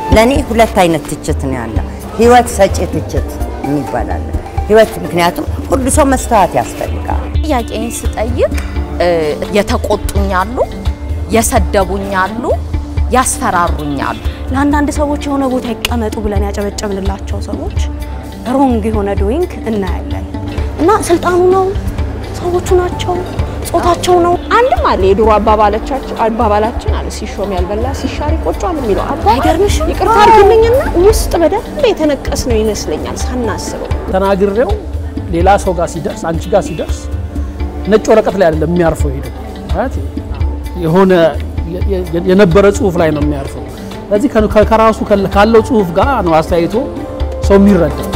ለእኔ ሁለት አይነት ትችት ነው ያለ። ህይወት ሰጪ ትችት የሚባል አለ። ህይወት ምክንያቱም ሁሉ ሰው መስተዋት ያስፈልጋል። ጥያቄን ስጠይቅ የተቆጡኛሉ፣ የሰደቡኛሉ፣ ያስፈራሩኛሉ። ለአንዳንድ ሰዎች የሆነ ቦታ ይቀመጡ ብለን ያጨበጨብንላቸው ሰዎች ሮንግ የሆነ ዶይንግ እናያለን እና ስልጣኑ ነው ሰዎቹ ናቸው ጾታቸው ነው። አንድም አለ የድሮ አባባላቻችን አባባላችን አለ ሲሾም ያልበላ ሲሻር ይቆጫል የሚለው አባ አይገርምሽም? ይቅርታ አድርግልኝና ውስጥ በደንብ የተነቀስ ነው ይመስለኛል ሳናስበው። ተናግሬው ሌላ ሰው ጋር ሲደርስ አንቺ ጋር ሲደርስ ነጭ ወረቀት ላይ አይደለም የሚያርፈው ሄዶ ማለት የሆነ የነበረ ጽሁፍ ላይ ነው የሚያርፈው። ስለዚህ ከራሱ ካለው ጽሁፍ ጋር ነው አስተያየቶ ሰው የሚረዳ